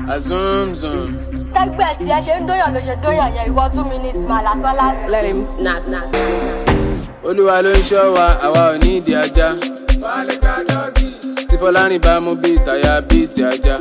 azumzum. tẹ́gbẹ́ tí ẹ ṣe ń dóyàn ló ṣe dóyàn yẹn ìwọ two minutes mà lásán lásán. Let him knock knock. olúwa ló ń ṣọ́ wa àwa ò ní ìdí ajá. tí fọlárin bá mú bíi ìtàyà bíi ti ajá.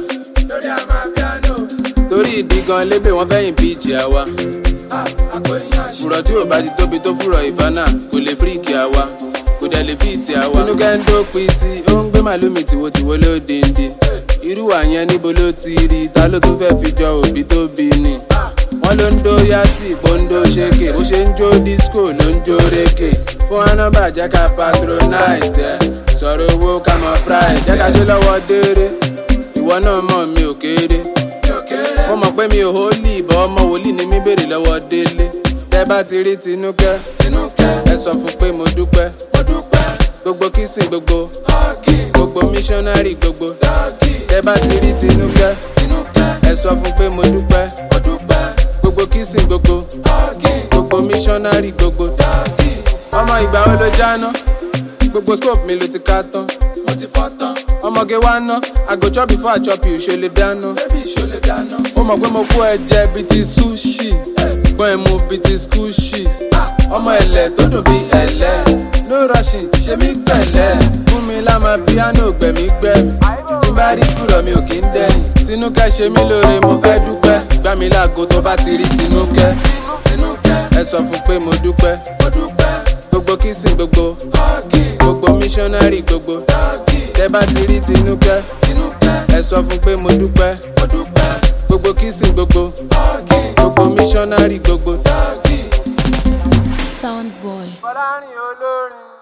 torí ìdí gan lébè wọn fẹ́yìn bíìjì àwa. fùrọ̀ tí ò bá ti tóbi tó fùrọ̀ ìfánà kò lè fíríkì àwa kò dẹ̀ lè fíìtì àwa. tinúkẹ́ ń dópin tí ó ń gbé màlúmi tìwotìwo ló dìndín. irú àyẹn níbo ló ti rí ta ló tún fẹ́ fi jọ òbí tó bí ni. wọ́n ló ń dó yàtì bóńdó ṣéke bó ṣe ń jó disco ló ń jó rékè. fún anábà jẹ́ ká patronize ẹ̀ sọ̀rọ̀ owó ká mọ price jẹ́ ká ṣe lọ́wọ́ déere ìwọ náà mọ̀ mi ò kéré mo mọ̀ pé mi ò hólì ìbọn ọmọ wòlíì ni mi béèrè lọ́wọ́ délé tẹ bá ti rí tinúkẹ́ ẹ sọ fún pé mo dúpẹ́ gbogbo kìsìn gbogbo gbogbo missionary gbogbo tẹ bá ti rí tinúkẹ́ ẹ sọ fún pé mo dúpẹ́ gbogbo kìsìn gbogbo gbogbo missionary gbogbo ọmọ ìgbà wo ló jáná gbogbo scope mi ló ti ká tán ọmọge wa ná àgò chop before i chop you ṣe lè dáná ó mọ̀ pé mo kó ẹ̀jẹ̀ bíi ti sushi gbọ́n ẹ̀ mu bíi ti skushi ọmọ ẹ̀lẹ̀ tó dùn bíi ẹ̀lẹ́ no rushing ṣe mí pẹ̀lẹ́ fún mi lámà piano gbẹ̀mí gbẹ̀mí tí bá rí kúrọ̀ mi ò kí ń dẹ́yìn tinúkẹ́ ṣe mí lóore mo fẹ́ dúpẹ́ gbá mi láago tó bá ti rí tinúkẹ́ ẹ sọ fún pé mo dúpẹ́ gbogbo kìsìn gbogbo gbogbo missionary gbogbo tẹ bá ti rí tinúkẹ́ ẹ sọ fún pé mo dúpẹ́ gbogbo kìsìn gbogbo gbogbo missionary gbogbo. Sound boy. fọlárin olórin.